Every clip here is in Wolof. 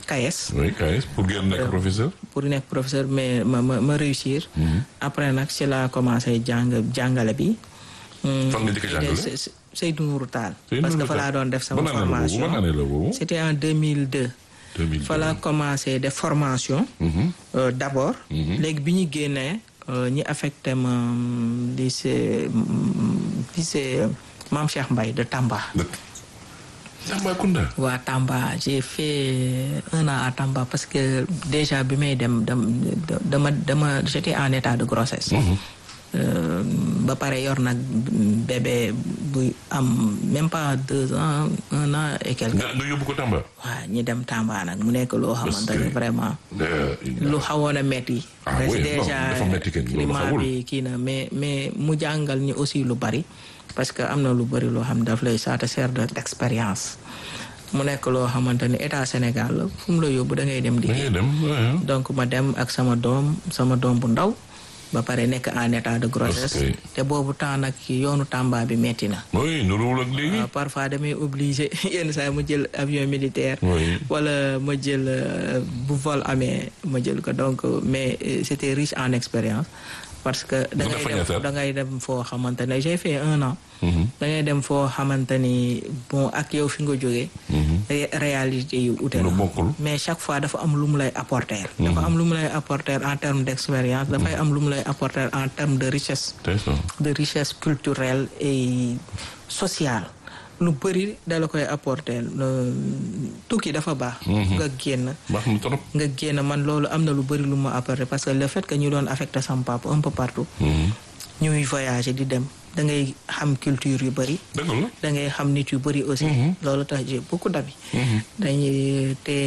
KAES oui KAES pour ngeen nekk professeur. pour nekk professeur mais ma ma ma réussir. après nag ci laa commencé jàng jàngale bi. fan nga njëkk a jàngale. Seydou Nourou Tall. Seydou parce que Nourou fa laa Tall. doon def sama Ban année la boobu? formation Ban année la boobu? c'était en 2002. 2002. fa laa commencé def formation. euh, d'abord. léegi bi ñu génnee euh, ñi affecté ma mm, lycée mm, lycée Mame Cheikh Mbaye de Tamba. dëkk Tambacounda. waa Tamba j'ai fait un an à Tamba parce que déjà bi may dem dam dama dama j'étais en état de grossesse. Euh, ba pare yor nag bébé buy am même pas deux ans un an et quelque. nga nga yóbbu ko Tamba. waaw ñi dem Tamba nag mu nekk loo xamante ne que- vraiment. Euh, lu xawoon a metti Ah parce que oui, non, déjà dafa metti kenn, loolu climat xawul. bi kii na mais mais mu jàngal ñi aussi lu bari parce que am na lu bari loo xam daf lay ça te sert de d'expérience mu nekk loo xamante ni état Sénégal la fu mu la yóbbu da ngay dem da ngay liggéey dem waaw. donc ma dem ak sama doom sama doom bu ndaw ba pare nekk en état de grossesse Ok. te boobu temps nag yoonu Tamba bi metti na oui nuruwul ak léegi. waaw parfois damay obligé yenn saa yi ma jël avion militaire. Oui. wala ma jël euh, bu vol amee ma jël ko donc euh, mais euh, c'était riche en expérience parce que da Nga ngay fa dem ñaata at? da ngay dem foo xamante ne j'ai fait un an. da ngay dem foo xamante ni bon ak yow fi nga jógee. ré- réalité yu ute Lu na bokkul. mais chaque fois dafa am lu mu lay apporter. dafa am lu mu lay apporter en termes d'expérience. dafay am lu mu lay apporter en termes de richesse. tey ça. de richesse culturelle et sociale lu bëri da la koy apporter le- tukki dafa baax nga génn baax na trop. nga génn man loolu am na lu bëri lu ma apporter parce que le fait que ñu doon affecté sama papa un peu partout ñuy voyager di dem da ngay xam culture yu bëri dëgg la. da ngay xam nit yu bëri aussi loolu tax j'ai beaucoup d'amis dañuy te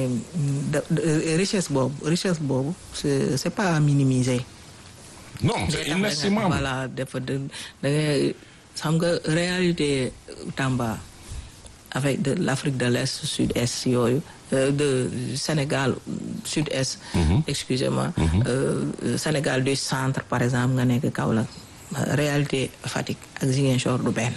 da- da- richesse boobu richesse boobu c'est c'est pas à minimiser non c'est inestimable. voilà dafa da da ngay xam nga réalité Tamba avec de l'Afrique de l'Est sud-est yooyu euh, de Sénégal sud-est excusez-moi euh, Sénégal du centre par exemple nga nekk Kaolack réalité Fatick ak Ziguinchor du benn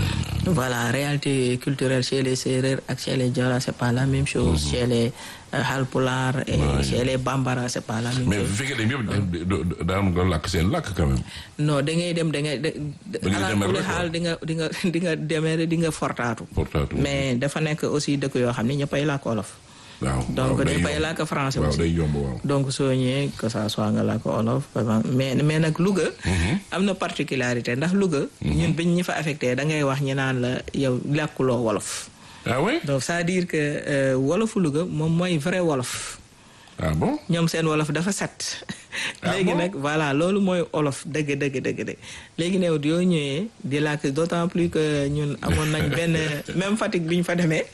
voilà réalité culturelle chez les Sérères ak chez les Joola c'est pas la même chose chez les euh, Halpulaar et chez les Bambara c'est pas la même mais chose bu fekkee ne yëpp daan nga làkk seen làkk quand même. non da ngay dem da ngay Da ngay ala demer kulli rek, xaal di nga di nga di nga demee di nga fortaatu Fortaatu. mais dafa nekk aussi dëkk yoo xam ne ñëppay làkk olof waaw donc waaw, day ñëppay yomb. làkk français waaw aussi day yomb waaw. donc soo ñëwee que ça soit nga làkk olof par exemple mais mais nag Louga am na particularité ndax Louga ñun biñ ñi fa affecté da ngay wax ñi naan la yow làkkuloo wolof ah oui. donc c'est-à-dire que euh, wolofu Louga moom mooy vrai wolof ah bon. ñoom seen wolof dafa set Ah léegi bon? nag voilà loolu mooy olof dëgg dëgg dëgg dëgg léegi new yoo ñëwee di làkk d'autant plus que ñun amoon nañ benn même Fatick bi ñu fa demee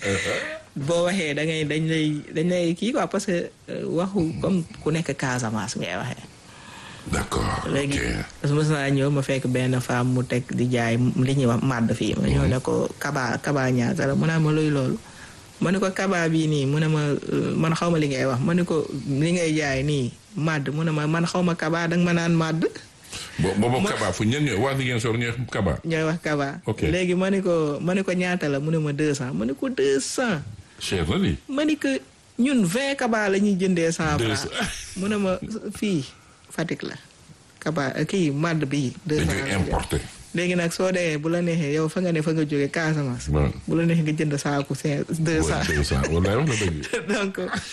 boo waxee da ngay dañ lay dañ lay kii quoi parce que euh, waxu comme ku nekk Casamance ngay waxee d'accord léegi ok. parce que mos naa ñëw ma fekk benn femme mu teg di jaay li ñuy wax màdd fii ma ñëw ne ko kaba kaba ñaata la mu ne ma luy loolu ma ne ko kaba bii nii mu ne ma euh, man xaw ma li ngay wax ma ne ko li ngay jaay nii màdd mu ne ma man xaw ma kaba danga ma naan màdd bo boobu Kaba fu ñenn ñëw waa Ziguinchor ñooy Kaba. ñooy wax kaba Ok. léegi ma ne ko ma ne ko ñaata la mu ne ma deux cent ma ne ko deux cent cher na lii. ma ne ko ñun vingt kaba la ñuy jëndee cent Deux francs cent. mu ne ma fii Fatick la kaba kii màdd bii deux dañ cent koy la ñu importer. léegi nag soo demee bu la neexee yow fa nga ne fa nga jógee Casamance. waaw. bu la neexee nga jënd saaku cinq deux cent. deux cent wallaay wax na dëgg. donc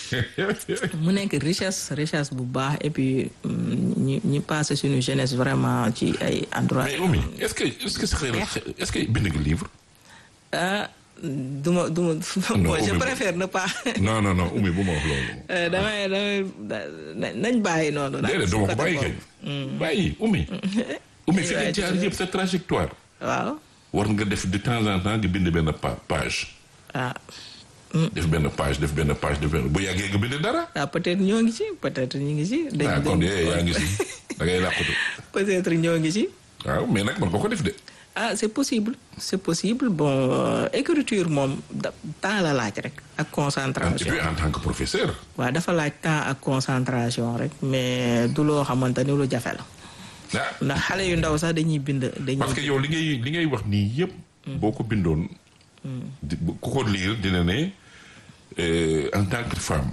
mu nekk richesse richesse bu baax et puis mm, ñi ñi passé suñu jeunesse vraiment ci ay endroit mais Oumy est-ce que est-ce que xëy na est-ce que bind nga livre. ah du ma du ma bon je Oumy, préfère ne pas non non non Oumy bu ma wax loolu. Euh, damay damay da- nañ bàyyi noonu daal déedéet si duma ko côté bàyyi boobu. kañ. bàyyi Oumy. Oumy fi nga jaar yëpp sa trajectoire. waaw war nga def de temps en temps nga bind benn pa- page. ah def benn page def benn page def benn bu yàggee nga bind dara. ah peut-être ñoo ngi ci peut-être ñu ngi ci dañ ah kon dañ- de yaa ngi si da ngay làqatu. peut-être ñoo ngi ci waaw mais nag man nga ko def de. ah c'est possible c'est possible bon euh, écriture moom da temps la laaj rek ak et concentration puis en tant que professeur. waaw dafa laaj temps ak concentration rek mais du loo xamante ni lu jafe la ah ndax xale yu ndaw sax dañuy bind dañuy parce que yow li ngay li ngay wax nii yëpp. boo ko bindoon. di- bu- ku ko liir dina ne euh, en tant que femme.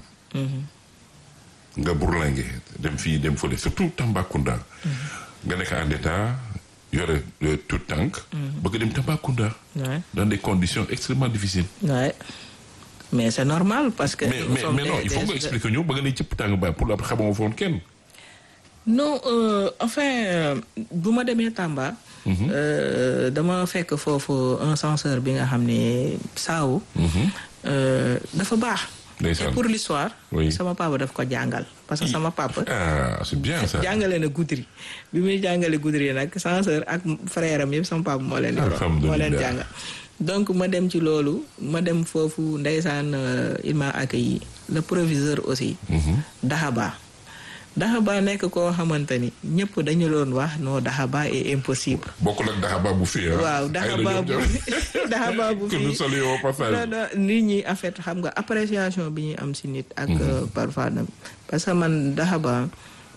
nga burlange dem fii dem fële surtout Tambacounda. nga nekk en état yore euh, tout tànk. bëgg dem Tambacounda. Ouais. dans des conditions extrêmement difficiles. Ouais. mais c'est normal parce que. mais nous mais sommes mais non des- il faut des- nga expliquer ñu ba nga ne cëpp tàng ba pour après xamoo foon kenn. non euh, enfin euh, bu ma demee Tamba. euh, dama fekk foofu un censeur bi nga xam ne saawu. euh, dafa baax. Ndeysaan. et pour l'histoire Oui. sama papa daf ko jàngal parce que sama papa. ah c'est bien ça. jàngale na Goudiri bi muy jàngale Goudiri nag censeur ak frère am yëpp sama papa moo leen yoroon moo leen Alhamdulillah. jàngal donc ma dem ci loolu ma dem foofu ndeysaan euh, il m'a accueilli le proviseur aussi Dahaba Dahaba nekk koo xamante ni ñëpp dañu doon wax non Dahaba est impossible bokkul ak daxaba bu fii ah. waaw Ay la Dahaba ñoom bu ñoom. Dahaba bu que nous fii saluons au passage. non non nit ñi en fait xam nga appréciation bi ñuy am si nit ak euh, parfois nam parce que man Dahaba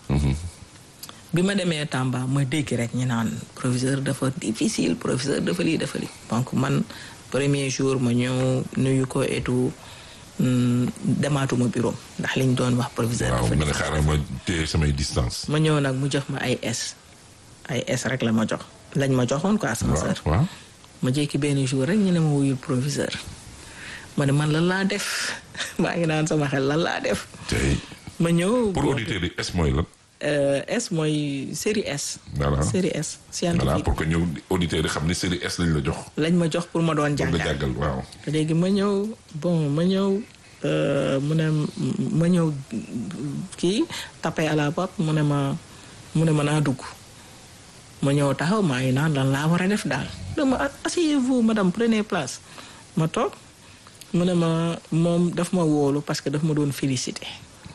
bi ma demee Tamba ma dégg rek ñu naan proviseur dafa difficile proviseur dafa lii dafa lii donc man premier jour ma ñëw nuyu ko et tout hum, demaatuma bureau ndax liñ doon wax proviseur waaw dafa nga ne difficile. xaaral ma téye samay distance. ma ñëw nag mu jox ma ay S ay S rek la ma jox lañ ma joxoon quoi sama waaw sœur waaw. ma jékki benn jour rek ñu ne ma wuyul proviseur ma ne man lan laa def maa ngi naan sama xel lan laa def tey ma ñëw pour auditeurs yi S mooy lan. euh, S mooy série S Voilà. série S voilà scientifique pour que ñëw auditeurs yi xam ne série S lañ la jox. lañ ma jox pour ma doon pour nga jàngal jàggal waaw. léegi ma ñëw bon ma ñëw euh, mu ne ma ñëw kii tapé à la porte mu ne ma mu ne ma naa dugg ma ñëw taxaw maa ngi naan lan laa war a def daal dama asseyez-vous madame prenez place ma toog mu ne ma moom daf ma wóolu parce que daf ma doon félicité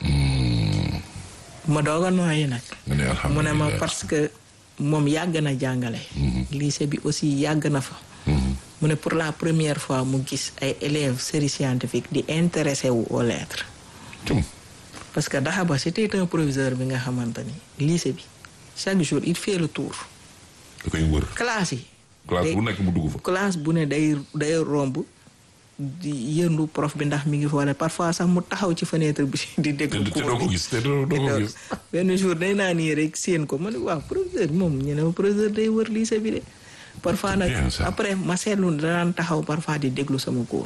ma doog a nooyi nag nga ne mu ne ma alhamdulilah. parce que moom yàgg na jàngale lycée bi aussi yàgg na fa mu ne pour la première fois mu gis ay élèves série scientifique di intéressé wu aux lettres Tum. parce que Dahaba c'était un proviseur bi nga xamante ni lycée bi chaque jour il fait le tour da koy wër. classe yi classe day- bu nekk mu dugg fa. classe bu ne day day romb di yëndu prof bi ndax mi ngi foole parfois sax mu taxaw ci fenêtre bi di te déglu te cours doo ko bi. gis te doo doo ko gis. benn jour day naa nii rek séen ko ma ne waaw professeur moom ñu ne ma professeur day wër lycée bi de parfois nag bien ça. après ma seetlu danaan taxaw parfois di déglu sama cours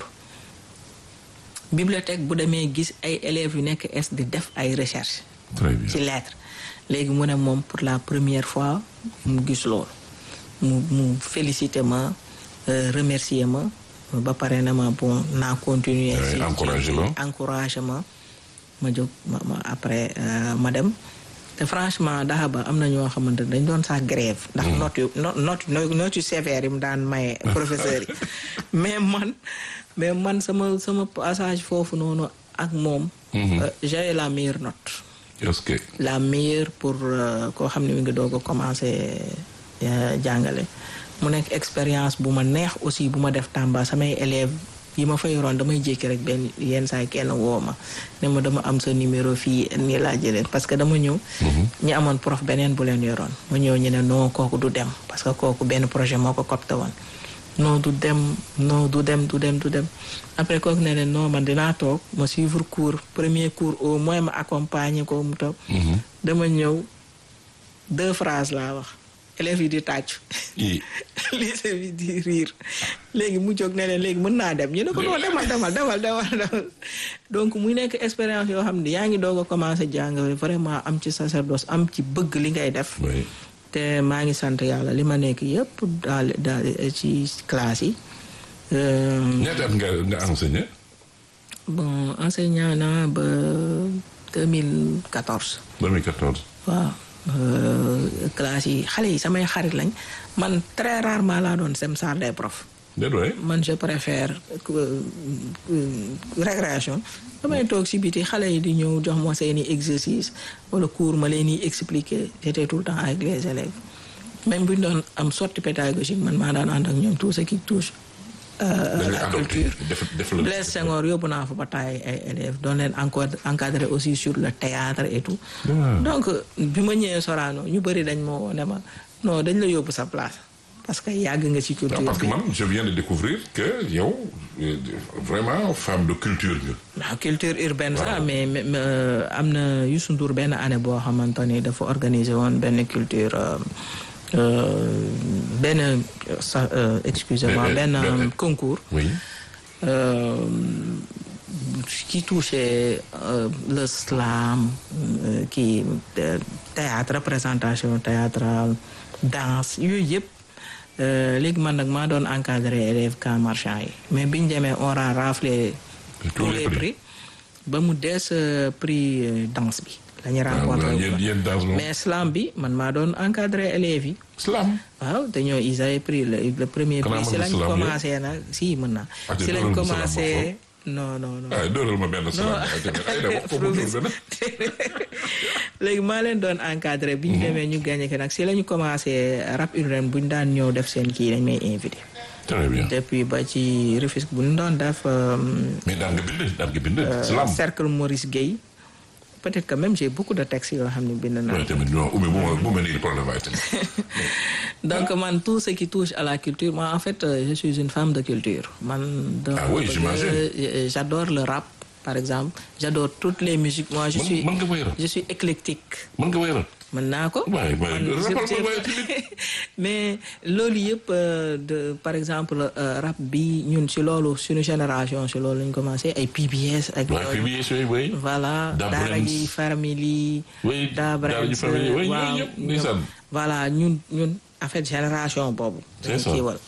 bibliothèque bu demee gis ay élèves yu nekk es di def ay recherche très bien. ci lettre léegi mu ne moom pour la première fois mu gis loolu mu mu félicité ma euh, remercier ma ba pare na ma bon naa continuer Ouais, si encouragé la. encouragé ma ma jóg ma ma après euh, ma dem te franchement daxa ba am na ñoo xamante ne dañ doon sax grève ndax note yu no- note note yu sévère yi mu daan maye professeur yi mais man mais man sama sama passage foofu noonu ak moom euh, j'avais la meilleure note est-ce que. la meilleure pour euh, koo xam ne mi ngi doog a commencé euh, jàngale mu nekk expérience bu ma neex aussi bu ma def Tamba samay élèves yi ma fa yoroon damay jékki rek benn yenn saa yi kenn woo ma ne ma dama am sa numéro fii nii laa jëlee parce que dama ñëw ñi amoon prof beneen bu leen yoroon ma ñëw ñu ne non kooku du dem parce que kooku benn projet moo ko copte woon non du dem non du dem du dem du dem après kooku ne leen non man dinaa toog ma suivre cours premier cours au moins ma accompagner ko mu toog dama ñëw deux phrases laa wax élèves yi di tàccu i lycée bi di riir léegi mu jóg ne leen léegi mën naa dem ñu ne ko non demal demal demal demal demal donc muy nekk expérience yoo xam ne yaa ngi doog a commencé jàng vraiment am ci sacerdoce am ci bëgg li ngay def oui. te maa ngi sant yàlla li ma nekk yëpp daal daal ci classe yi Euh, ñaata at nga nga enseigné. bon enseignant naa ba 2014 2014. waaw euh, classe yi xale yi samay xarit lañ man très rarement laa doon sem salle des profs déedéet waay. man je préfère euh, euh, récréation damay toog si biti xale yi di ñëw jox ma seeni exercice wala cours ma leen di expliquer j'étais tout le temps avec les élèves même bu ñu doon am sortie pédagogique man maa daan ànd ak ñoom tout ce qui touche euh, dañ la la adopté culture def def la. Blaise Senghor yóbbu naa fa ba taay ay élèves doon leen encore encadré aussi sur le théâtre et tout Ah. donc bi ma ñëwee Sorano ñu bëri dañ ma woo ne ma non dañ la yóbbu sa place parce que yàgg nga ci culture parce que bi man je viens de découvrir que yow euh, vraiment femme de culture nga. waaw culture urbaine sax mais mais mais, euh, am na Youssou Ndour benn année boo xamante ni dafa organiser woon benn culture euh, euh, benn euh, sa euh, excusez-moi Ben- benn ben- euh, concours oui. euh, qui touchait euh, le slam euh, qui euh, théâtre représentation théâtrale danse yooyu yëpp euh, léegi man nag maa doon encadrer élèves camp marchand yi mais biñ demee on a raflé tous les prix ba mu des euh, prix euh, danse bi la ñu rencontré waaw yéen yéen danse moom. mais slam bi man maa doon encadrer élèves yi slam. waaw dañoo ils avaient pris le, le premier Xanaa prix si mën nga lañ slam commencé nag si mën naa Ah, te si lañ dóoral ma slam commencé non non non ay dóoral ma benn slam. ay tamit ay da wax ko mu dóor benn. léegi maa leen doon encadré bi ñu demee ñu gagné ko nag si la ñu commencé rap urbain bu ñu daan ñëw def seen kii dañ may invité très bien. depuis ba ci Rufisque bu ñu doon def euh, mais daan nga bind daan nga bind. slam. cercle Maurice Guèye peut-être que même j'ai beaucoup de textes yoo xam ne bind naa waaye tamit non Oumy bu ma bu ma nii problème waaye tamit. donc man tout ce qui touche à la culture moi en fait euh, je suis une femme de culture man de- Ah oui, j'imagine. euh, j'adore le rap par exemple j'adore toutes les musiques moi je Mën- suis mën nga woy rap? je suis éclectique mën nga wéyal. mën naa ko waaye waaye Man, rappal je- ma waaye tamit. mais loolu yëpp euh, de par exemple euh, rap bi ñun si loolu suñu génération si loolu lañ commencé ay PBS ak waaye yooyu. PBS yooyu oui. voilà Da daara Brains. ji family Oui, Da Daara ji Brains, family, oui, waaw, yooyu yëpp, ñoom- ndeysaan. voilà ñun ñun en fait génération boobu C'est dañu ça. kiiwal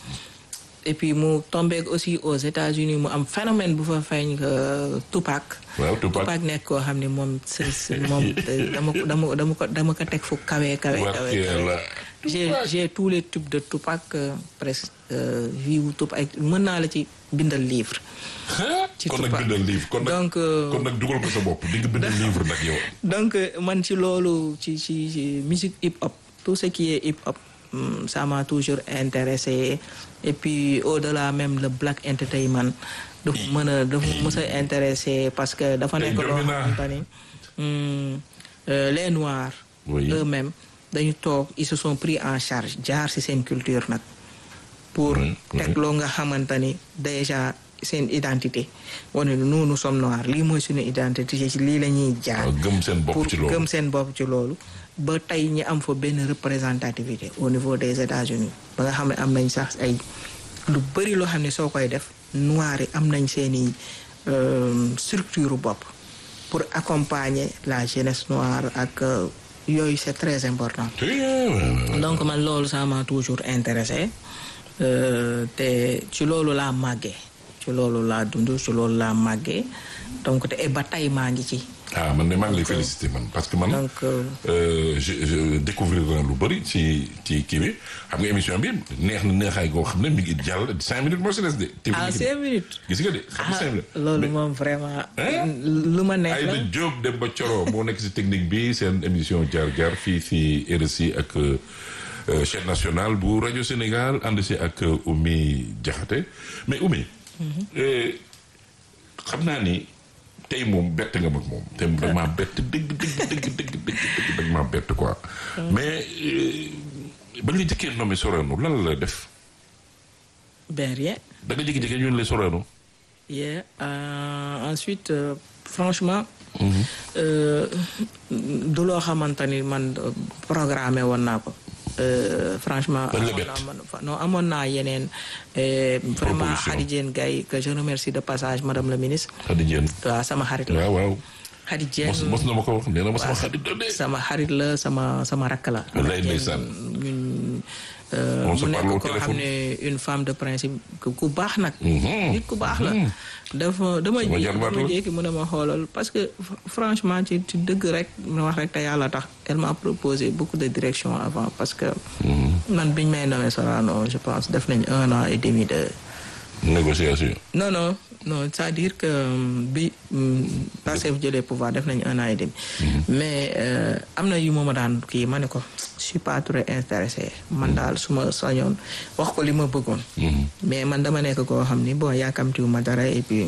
et puis mu tombeek aussi aux États-Unis mu am phénomène bu fa feeñ que Tupac waaw Tupac. Tupac nekk koo xam ne moom c'est c'est- moom dama ko dama dama ko dama ko teg fu kawe kawe kawe Barke kawe. Yàlla. j'ai Tupac. j'ai tous les tubes de Tupac euh, presque euh, vie wu Tupac mën naa la ci bindal livre ci kon nag Tupac. bindal livre kon nag Donc, euh, kon nag dugal ko sa bopp di nga bindal livre nag yow. donc euh, man ci loolu ci ci ci musique hip hop tout ce qui est hip hop hum, ça m'a toujours intéressé et puis au-delà même le black entertainment dafa mën a dafa mës a intéressé parce que dafa Tey nekk loo jommi naa. xamante ni hum, euh, les noirs Oui. eux-mêmes dañu toog ils se sont pris en charge jaar ci seen culture nag pour Oui, oui. teg loo nga xamante ni déjà seen identité wane ni nous nous sommes noirs lii mooy suñu identité ci lii la ñuy jaar waaw gëm seen bopp pour ci loolu. gëm seen bopp ci loolu ba tey ñi am fa benn représentativité au niveau des États-Unis ba nga xam ne am nañ sax ay lu bëri loo xam ne soo koy def noirs yi am nañ seeni euh, structure bopp pour accompagner la jeunesse noire ak euh, yooyu c'est très important Eh, ouais, ouais, ouais. donc man loolu ça m'a toujours intéressé euh, te ci loolu laa màggee ci loolu laa dund ci loolu laa màggee donc te et ba tey maa ngi ci ah man de maa ngi lay féliciter man parce que man. donc euh, euh, je je découvrir na lu bëri ci ci kii bi xam nga émission bi neex na neexaay goo xam ne mi ngi jàll cinq minutes moo si des de. te à mi ngi- cinq minutes gis nga de xam nga ah cinq minutes. loolu Mais- moom vraiment Hein? lu ma neex la Aïda Diop dem ba Coro moo nekk si technique bi seen émission jaar jaar fii si RSI ak euh, chaîne nationale bu rajo Sénégal ànd si ak euh, Oumy Diakhaté mais Oumy. euh, xam naa ni tey moom bett nga mag moom te da maa bett dëgg dëgg dëgg dëgg dëgg dëgg da maa bett quoi. mais euh, ba nga jëkkee nommé Sorano lan la la def ben rien da nga jékki-jékki ñu ne la Sorano. yeah euh, ensuite euh, franchement euh, du loo xamante ni man euh, programmé woon naa ko Euh, franchement Dañ la amoon bett. naa man- non amoon naa yeneen euh, vraiment Proposition. Khady Diène Gaye que je remercie de passage madame la ministre Xadi Jeen waaw sama xarit la waaw waaw. Khady Diène mos mos na ma ko wax nee na ma sama xarit la de. sama xarit la sama sama rakk la. Wallaay ndeysaan. ñun euh, On se mu parle au nekk koo xam téléphone. ne une femme de principe ku ku baax nag. Mhm. nit ku baax la. dafa dama Sama ji jarbaat dama la. jékki mu ne ma xoolal parce que fr- franchement ci ci dëgg rek ma wax rek te yàlla tax elle m'a proposé beaucoup de directions avant parce que. man biñ may nommé Sorano je pense def nañ un an et demi de. négociation. non non non c'est-à-dire que euh, bi Pastef jëlee pouvoir def nañu un an et demi. mais euh, am na yu ma ma daan kii ma ne ko je suis pas très intéressé man daal su ma sañoon wax ko li ma bëggoon. mais man dama nekk koo xam ni bon yaakamtiwu ma dara et puis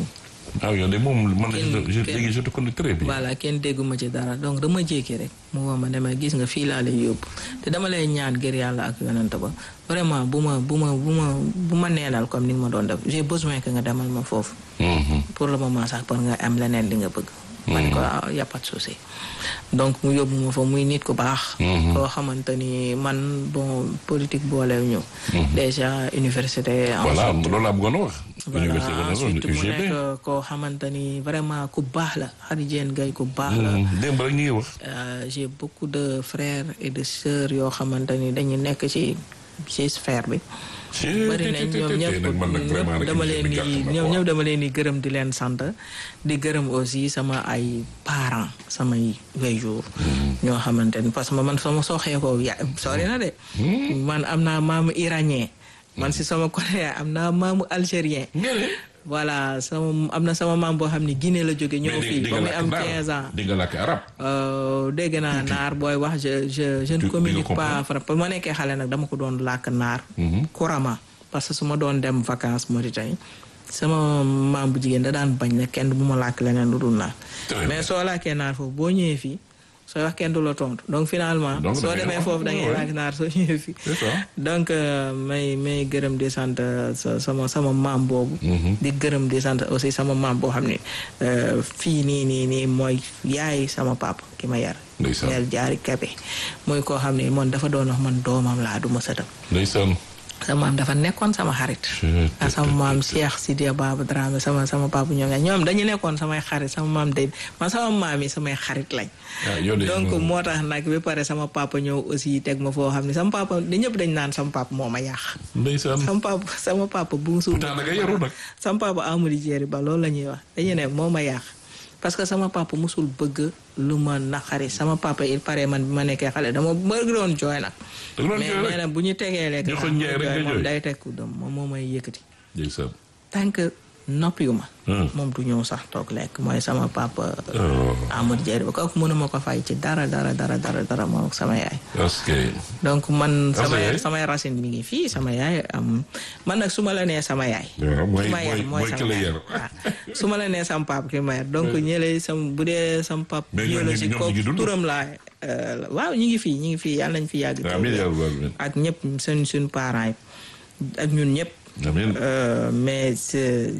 ah yow de moom man Kenn- je kenn- léegi je te connais très bien. voilà kenn dégguma ci dara donc dama jékki rek mu woo ma ne ma gis nga fii laa lay yóbbu te dama lay ñaan ngir yàlla ak yonent ba vraiment bu ma bu ma bu ma bu ma neenal comme ni nga ma doon def j'ai besoin que nga demal ma foofu Mhm. pour le moment sax pour nga am leneen li nga bëgg ma ne ko ah y a pas de souci donc mu yóbbu ma fa muy nit ku baax koo xamante ni man bon politique boolew ñu déjà université voilà ensuite loolu laa bëggoon a wax. voilà université de ensuite mu UGB. nekk koo xamante ni vraiment ku baax la Khady Diène Gaye ku baax la Mhm. démb rek ñu ngi wax. Euh, j'ai beaucoup de frères et de sœurs yoo xamante ni dañu nekk ci ci sphère bi bari nañ ñoom ñëpp nag man nag vraiment ñëpp nag dama émission leen bi di gàtt na ñoom quoi. ñëpp dama leen di gërëm di leen sant di gërëm aussi sama ay parents samay waajur ñoo xamante ni parce que man sama soxee ko ya sori na de man am naa maamu iranien man si sama côté am naa maamu algérien nga ne. voilà sama am na sama maam boo xam ne Guinée la jóge ñëw mais fii di ba nga muy am làkk 15 ans naar di nga làkk arab. Euh, dégg naa naar booy wax je je je Tu- ne di communique nga pas fra ba ma nekkee xale nag dama ko doon làkk naar couramment parce que su ma doon dem vacances Mauritanie sama maam bu jigéen da daan bañ ne kenn bu ma làkk leneen lu dul naar Très mais soo làkkee naar foofu boo ñëwee fii sooy wax kenn du la tontu donc finalement Donc soo da ngay demee wax, foofu da ngay ouais. làkk naar soo ñëwee fii C'est ça. donc euh, may may gërëm di sant euh, sa- sama sama maam boobu di gërëm di sant aussi sama maam boo xam ne euh, fii nii nii nii mooy yaay sama papa ki ma yar Ndeysaan. ñeel jaari kebe mooy koo xam ne man dafa doon wax man doomam laa du ma sëtam ndeysaan. sama maam dafa nekkoon sama xarit ak sama maam Cheikh Sidia Baba Dramé sama sama papa ñoom ñaar ñoom dañu nekkoon samay xarit sama maam de man sama maam yi samay xarit lañ ah yow de donc moom- moo tax nag ba pare sama papa ñëw aussi teg ma foo xam ne sama papa di ñëpp dañ naan sama papa moo ma yàq ndeysaan. sama papa sama papa bu suul pourtant da nga yaru nag. sama papa Amadou Diéry Ba loolu la ñuy wax dañu ne moo ma yàq parce que sama papa musul bëgg lu ma naqari sama papa il paraît man bi ma nekkee xale dama bëgg doon jooy nag da nga doon mais jooy nee rek. na bu ñu tegee lekk Joxoñ sax Njaay rek nga moom jooy. day teg ku dem moom moo may yëkkati ndeysaan. tant que noppiwu ma Hmm. moom du ñëw sax toog lekk mooy sama papa Oh. Amadou Diéry Ba kooku mënuma ko fay ci dara dara dara dara dara moom ak sama yaay parce que. donc man Ah, sa samay yaay? samay racine mi ngi fii sama yaay am man nag su ma la nee sama yaay waaw mooy ki ma yar mooy mooy mooy ki sama la yaay yar. waaw su ma la nee sama pap ki ma yar donc ñële sam bu dee sama pap Mais ñoom ñu ngi- biologique ñoom ñu ngi kooku dund? turam laa euh, waaw ñu ngi fii ñu ngi fii yàlla nañ fi yàgg amiin te- yaa rabbal aalamiin. ak ñëpp seen suñu parents yi ak ñun ñëpp amiin. Euh, mais c'est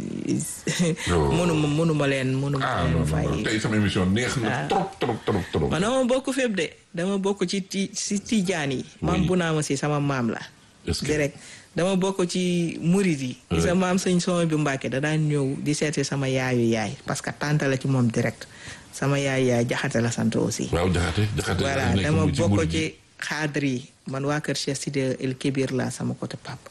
Oh. mënuma mënuma leen mënuma ah non leen non fay non tey sama émission neex na trop trop trop trop. man dama bokk fépp de dama bokk ci ti si tijaan yi maam bu naa ma si sama maam la est-ce que direct dama bokk ci murit yi gis nga maam sëñ Sooma bi Mbàkke da daan ñëw di seeti sama yaayu yaay parce que tante la ci moom direct sama yaay yaay jaxate la sant aussi waaw jaxate jaxate. voilà nekk dama mu ci bokk murid ci yi. xaadar yi man waa kër Cheikh Sidi El Kébir la sama côté papa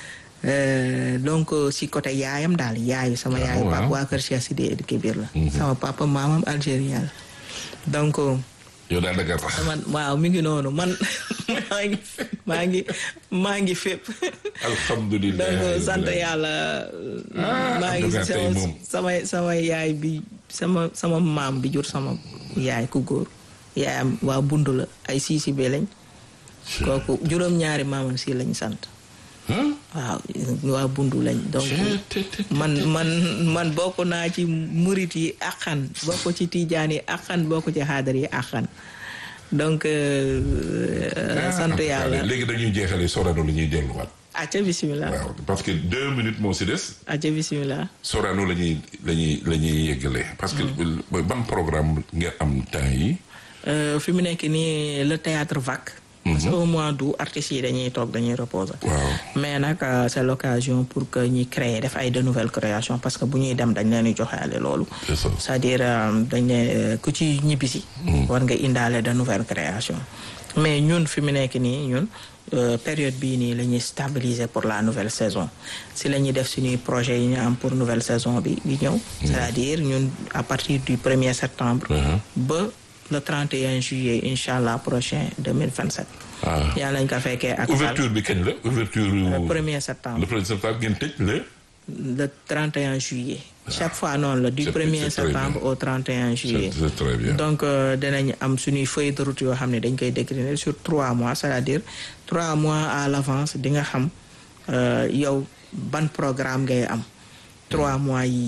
Euh, donc si côté yaayam daal yaayu sama Ah, yaayu papa waaw. waa kër Cheikh Sidi El Kébir la sama papa maamam algérien la donc yow daal da nga tax. man waaw mi ngi noonu man maa ngi maa ngi maa ngi fépp alhamdulilah. donc sant yàlla Ah, maa ngi Abdou Gaye tey sama moom. sama sama yaay bi sama sama maam bi jur sama yaay ku góor yaayam waa bundu la ay siisi be lañ kooku juróom-ñaari maamam si lañ sant Huh? waaw waa bundu lañ donc Te- te- te- man man man bokk naa ci murit yi akkan bokk ci tijaan yi akkan bokk ci xaadar yi akkan donc euh, Ah, sant yàlla léegi dañuy jeexale Sorano la ñuy delluwaat. acca bisimilah waaw parce que deux minutes moo si des. acca bisimilah Sorano la ñuy la ñuy la ñuy yeggale. parce que ban programme nga am temps yi. Euh, fi mu nekk nii le théâtre vac parce que au mois d'août artistes yi dañuy toog dañuy reposer waaw. mais nag euh, c'est l'occasion pour que ñuy créer def ay de nouvelles créations parce que bu ñuy dem dañ leen di joxeale loolu c'est ça. c'est-à-dire euh, dañ ne ku ci ñibbisi war nga indaale de nouvelles créations mais ñun fi mu nekk nii ñun euh, période bii nii la ñuy stabiliser pour la nouvelle saison si la ñuy def suñuy projet yi ñu am pour nouvelle saison bi di ñëw c'est-à-dire ñun à partir du 1er septembre Mhm. ba le 31 juillet incha allah prochain 2027 ah yàlla nañ ko fekkee ak ouverture bi kañ la ouverture. le 1er le septembre premier septembre ngeen tëj le. le 31 juillet chaque fois noonu la du C'est- 1er c'est très septembre bien. au 31 juillet c'est c'est très bien. donc euh, dinañ am suñuy feuille de route yoo xam ne dañ koy décliner sur trois mois c'est-à-dire trois mois à l'avance di nga xam euh, yow ban programme ngay am trois mois yi yëpp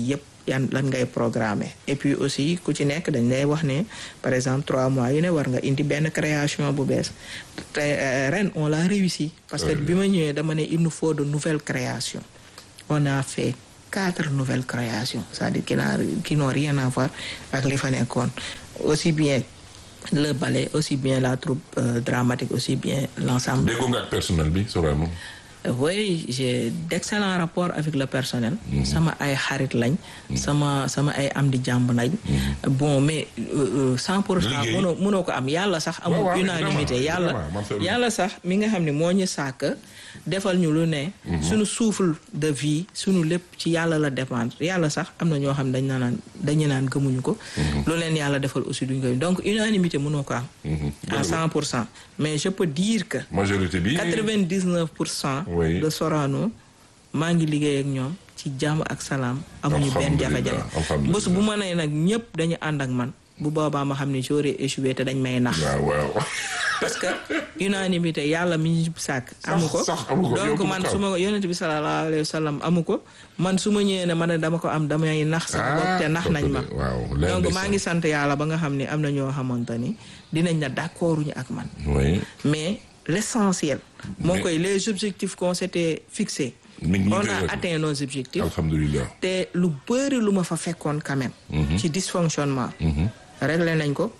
yan lan ngay programmer et puis aussi ku ci nekk dañ lay wax ne par exemple trois mois yu ne war nga indi benn création bu bees te ren on l'a réussi parce que bi ma ñëwee dama ne il nous faut de nouvelles créations on a fait quatre nouvelles créations c'est-à-dire qui n'a qui n'ont rien à voir ak li fa nekkoon aussi bien le ballet aussi bien la troupe euh, dramatique aussi bien l'ensemble déggoo nga ak personnel bi Sorano oui j'ai d'excellents rapports avec le personnel sama ay xarit lañ sama sama ay am di jàmb lañ bon mais cent pour cent mënoo mënoo ko am yàlla sax amul unanimité yàlla yàlla sax mi nga xam ne moo ñu sàkk defal ñu lu ne suñu souffle de vie suñu lépp ci yàlla la dépendre yàlla sax am na ñoo xam dañ naan dañu naan gëmuñu ko lu leen yàlla defal aussi duñ ko donc unanimité mënoo ko am à cent pour cent mais je peux dire que majorité bi quatre-vingt-dix-neuf pour cent de Sorano maa ngi liggéey ak ñoom ci jàmm ak salaam amuñu benn jafe-jafe bés bu ma nee nag ñëpp dañu ànd ak man bu boobaa ma xam ne j'aurais échoué te dañ may nax waaw waaw parce que unanimité yàlla mi ñu sàkk amu ko donc man su ma yonent bi sallallahu alayhi wa sallam amu ko man su ma ñëwee ne man ne dama ko am damay nax sama bopp te nax nañ ma donc maa ngi sant yàlla ba nga xam ne am na ñoo xamante ni dinañ na d'accorduñu ak man mais l'essentiel moo koy les objectifs qu'on s'était fixés on a atteint nos objectifs alhamdulilah te lu bëri lu ma fa fekkoon quand même ci dysfonctionnement réglé nañ ko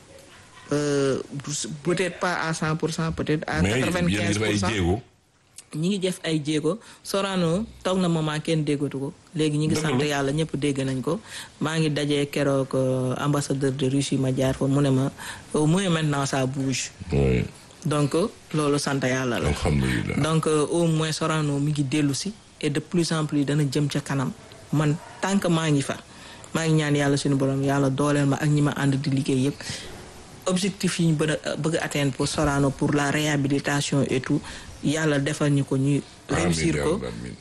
peut-être pas à cent pour cent peut-être à quatre-vingt-quinze pour cent ñi ngi def ay jéego Sorano toog na moment kenn déggatu ko léegi ñi ngi sant yàlla ñëpp dégg nañ ko maa ngi dajee keroog ambassadeur de Russie ma jaar fa mu ne ma au moins maintenant ça bouge donc loolu sant yàlla la alhamdulilah donc au moins Sorano mi ngi dellu si et de plus en plus dana jëm ca kanam man tant que maa ngi fa maa ngi ñaan yàlla suñu borom yàlla dooleel ma ak ñi ma ànd di liggéey yëpp objectif yi ñu bëgg a bëgg a atteindre pour Sorano pour la réhabilitation et tout yàlla defal ñu ko ñuy réussir ko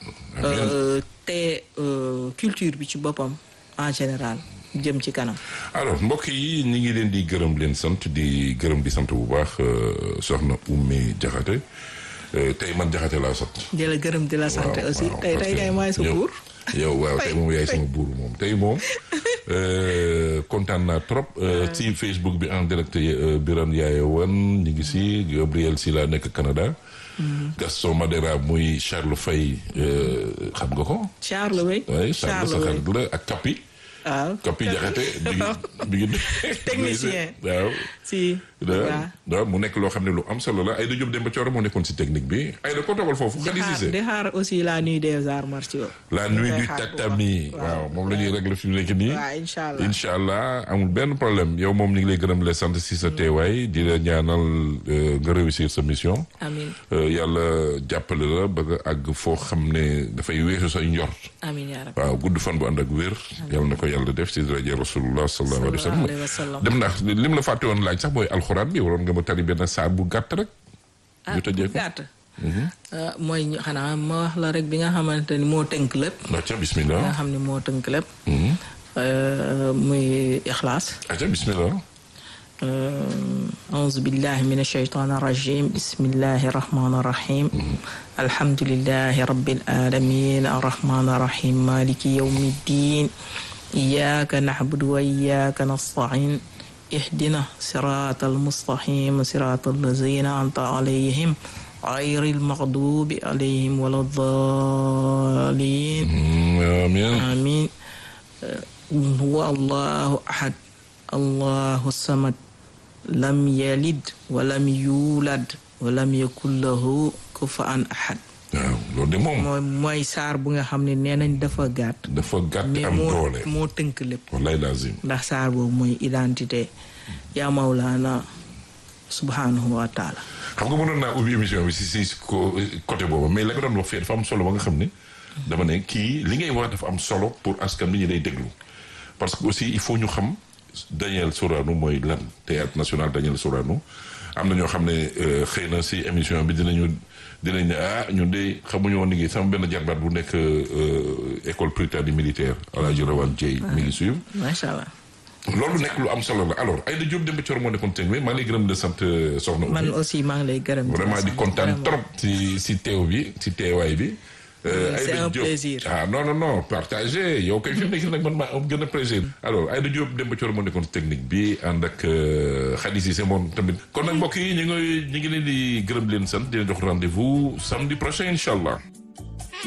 te culture bi ci boppam en général jëm ci kanam alors mbokk yi ñi ngi leen di gërëm leen sant di gërëm di sant bu baax soxna Oumé Diakhaté tey man Diakhaté laa sant di la gërëm di la sant aussi tey tey kay maay sa buur yow waaw tey moom yaay sama buur moom tey moom kontaan naa trop ci Facebook bi en direct Birane Yaaye wan ñu ngi si Gabriel si laa nekk Canada Gaston Madera muy Charles Faye xam nga ko Charles Wey oui Charles sa xarit la ak Kapi waaw Kapi Jaxate bi ngi bi ngi technicien waaw si waaw mu nekk loo xam ne lu am solo la Aïda Diop Demba Thioro moo nekkoon si technique bi Aïda ko toogal foofu Khady Cissé di xaar aussi la nuit des arts martiaux la nuit du tatami waaw moom la ñuy régler fi mu nekk nii waaw incha allah incha allah amul benn problème yow moom ñu ngi lay gërëm la sant si sa teewaay di la ñaanal nga réussir sa mission amiin yàlla jàppale la ba nga àgg foo xam ne dafay weesu sa njort amiin yaa rabbi waaw gudd fan bu ànd ak wér yàlla na ko yàlla def si rajo rasulullah sallallahu alayhi wa sallam dem naa lim la fàtte woon laaj sax mooy alxuraan bi waroon nga ma tari benn saar bu gàtt rek ah bu gàtt mooy xanaa ma wax la rek bi nga xamante ni moo tënk lépp acca bismillah nga xam ne moo tënk lépp muy ixlaas acca bismillah أعوذ بالله من الشيطان الرجيم بسم الله الرحمن الرحيم الحمد لله رب العالمين الرحمن الرحيم مالك يوم الدين إياك نعبد وإياك نستعين اهدنا صراط المستقيم صراط الذين أنعمت عليهم غير المغضوب عليهم ولا الضالين آمين آمين هو الله أحد الله الصمد lam yalid walam yuulad walam yakun lahu kufuwan ahad waaw loolu de moom mooy mooy saar bu nga xam ne nee nañ dafa gàtt dafa gàtt mais am moo doole moo tënk lépp wallaay lazim ndax saar boobu mooy identité yaa mawlaana subhanahu wa taala xam nga mënoon naa ubbi émission bi si si ko côté boobu mais la nga doon wax fii dafa am solo ba nga xam ne dama ne kii li ngay wax dafa am solo pour askan bi ñu lay déglu parce que aussi il faut ñu xam Daniel Sorano mooy lan théâtre national Daniel Sorano am na ñoo xam ne xëy na si émission bi dinañu dinañ ne ah ñun de xamuñu woon liggéey sama benn jarbaat bu nekk école Prytanée militaire Alaaji Rawane Dieye mi ngi suivre macha allah loolu nekk lu am solo la alors Aïda Diop Demba Thioro moo nekkoon teg maa ngi lay gërëm de sant soxna man aussi maa ngi lay gërëm vraiment di kontaan trop si si teew bi si teewaay bi c'est Aïda un Diop. plaisir. ah non non non partagé yow kay fi mu nekk nag man maa am gën a plaisir alors Aïda Diop Demba Thioro moo nekkoon technique bi ànd ak euh, Khady Cissé moom tamit kon nag mbokk yi ñu ngi ñu ngi leen di gërëm di leen sant di leen jox rendez-vous samedi prochain incha allah